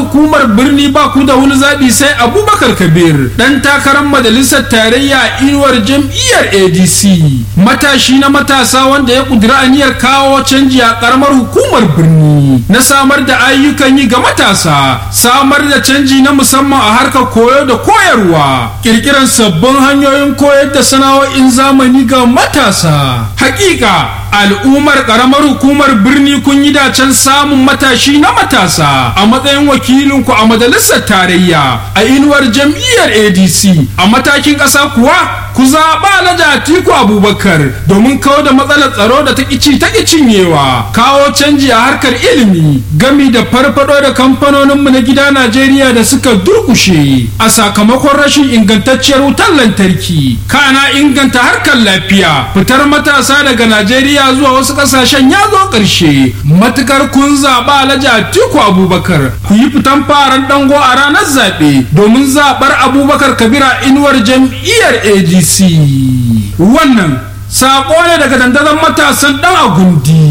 hukumar birni ba ku da wani zaɓi sai abubakar kabir ɗan takarar majalisar tarayya inuwar jam'iyyar adc matashi na matasa wanda ya ƙudiri aniyar kawo canji a ƙaramar hukumar birni na samar da ayyukan yi ga matasa samar da canji na musamman a harkar koyo da koyarwa ƙirƙirar sabbin hanyoyin koyar da sana'o'in zamani ga matasa hakika al'ummar karamar hukumar birni kun yi dacen samun matashi na matasa a matsayin wakilinku a majalisar tarayya a inuwar jam'iyyar adc a matakin ƙasa kuwa ku zaɓa na atiku abubakar domin kawo da matsalar tsaro da ta ƙici ta cinyewa kawo canji a harkar ilimi gami da farfado da kamfanoninmu na gida najeriya da suka durkushe a sakamakon rashin ingantacciyar wutar lantarki kana inganta harkar lafiya fitar matasa daga najeriya zuwa wasu ƙasashen ya zo ƙarshe matukar kun zaɓa alhaji atiku abubakar ku yi fitan faran dango a ranar zaɓe domin zaɓar abubakar kabira inuwar jam'iyyar adc wannan saƙo ne daga dandazon matasan ɗan agundi